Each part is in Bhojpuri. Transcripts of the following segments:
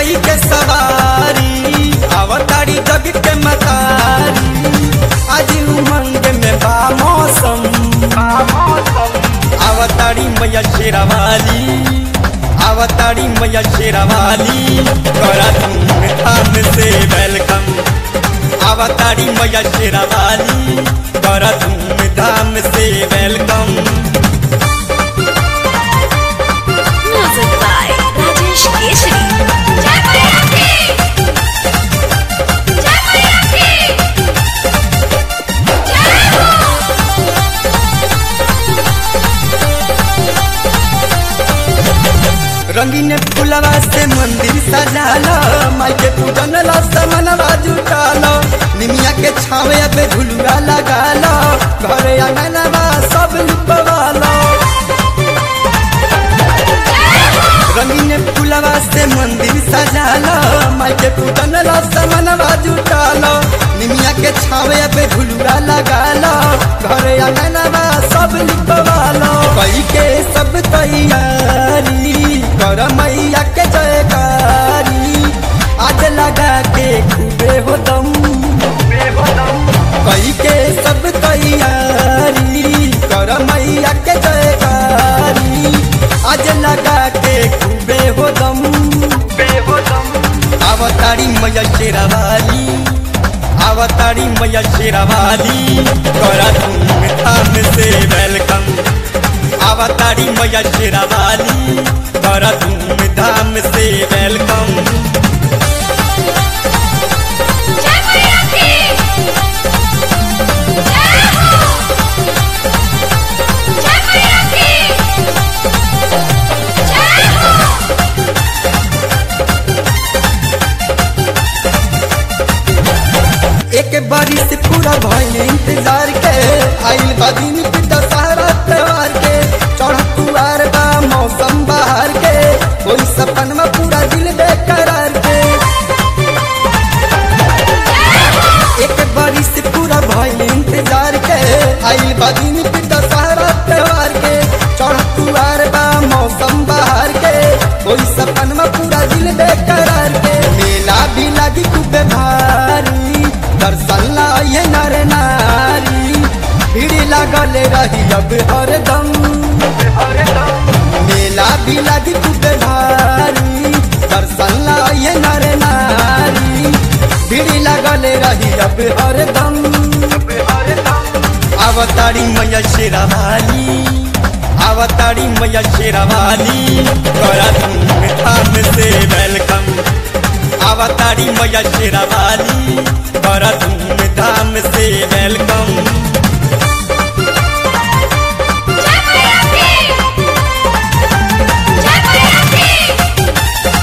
कई के सवारी अवतारी जग के मतारी आज उमंग में बा मौसम अवतारी मैया शेरावाली अवतारी मैया शेरावाली करा धूम धाम से वेलकम अवतारी मैया शेरावाली करा धूम धाम से welcome Music by Rajesh Keshri. Jai Maya Ki! Jai Maya Ki! Jai Ho! रंगीन फुलवा से मंदिर सजालो माई के पूजन ला समनवा जुटालो निमिया के छावे पे झुलुआ लगालो घरे आंगनवा सब लिपवालो रंगीन फुलवा से मंदिर सजालो माई के पूजन ला समनवा जुटालो निमिया के छावे पे झुलुआ लगालो घरे आंगनवा सब लिपवालो कई के सब तैयारी कर मैया के जयकारी आज लगा के खूबे हो दम कई के सब तैयारी कर मैया के जयकारी आज लगा के खूबे हो दम अवतारी मैया शेरावाली अवतारी मैया शेरावाली करा धूम धाम से वेलकम अवतारी मैया शेरावाली करा धूम धाम से welcome Jai Maya Ki! Jai Ho! Jai Maya Ki! Jai Ho! एक बारी से पूरा भइल इंतजार के आइल बा दिन के दशहरा त्योहार के चढ़ तुआर बा मौसम बाहर के कोई सपन में पूरा दिल बेकरार के एक बारी से पूरा भइल इंतजार के आइल बा दिन के दशहरा त्योहार के चढ़ तुआर बा मौसम बाहर के कोई सपन में पूरा दिल बेकरार के मेला भी लगी खूब भारी दर्शन लाए नर नारी भीड़ लागल रही अब हरदम मेला भी लगी खूब भारी दर्शन लाए नर नारी भीड़ लागल रही अब हरदम अवतारी मैया शेरावाली अवतारी मैया शेरावाली करा धूम धाम से वेलकम अवतारी मैया शेरावाली करा धूम धाम से welcome Jai Maya Ki! Jai Maya Ki!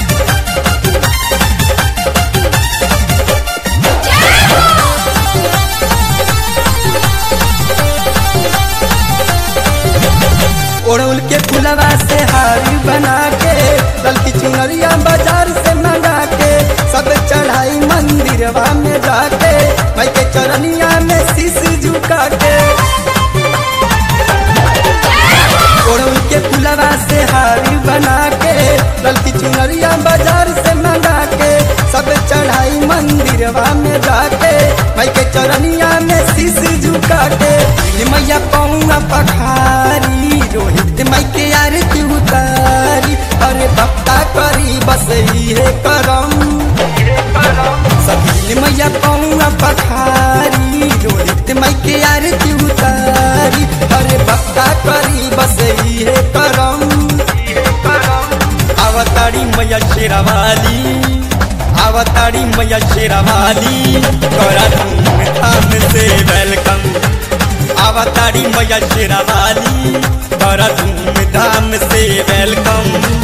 Jai Ho! ओढ़ौल के फुलवा से हारी बना के गलती चुनरिया बाजार से मंगा के सब चढ़ाई मंदिरवा में जाके भाई के चरनिया में शीश झुका के ओढ़ौल के फुलवा से हारी बना के गलती चुनरिया बाजार से मंगा के सब चढ़ाई मंदिरवा में जाके भाई के चरनिया में शीश झुका के मैया पौआ पखारी रोहित माई के आरती उतारी अरे भक्ता करी बस इहे करम सभी मैया पौआ पखारी रोहित माई के आरती उतारी अरे भक्ता करी बस इहे करम अवतारी मैया शेरावाली अवतारी मैया शेरावाली करा धूम धाम से वेलकम अवतारी मैया शेरावाली करा धूम धाम से वेलकम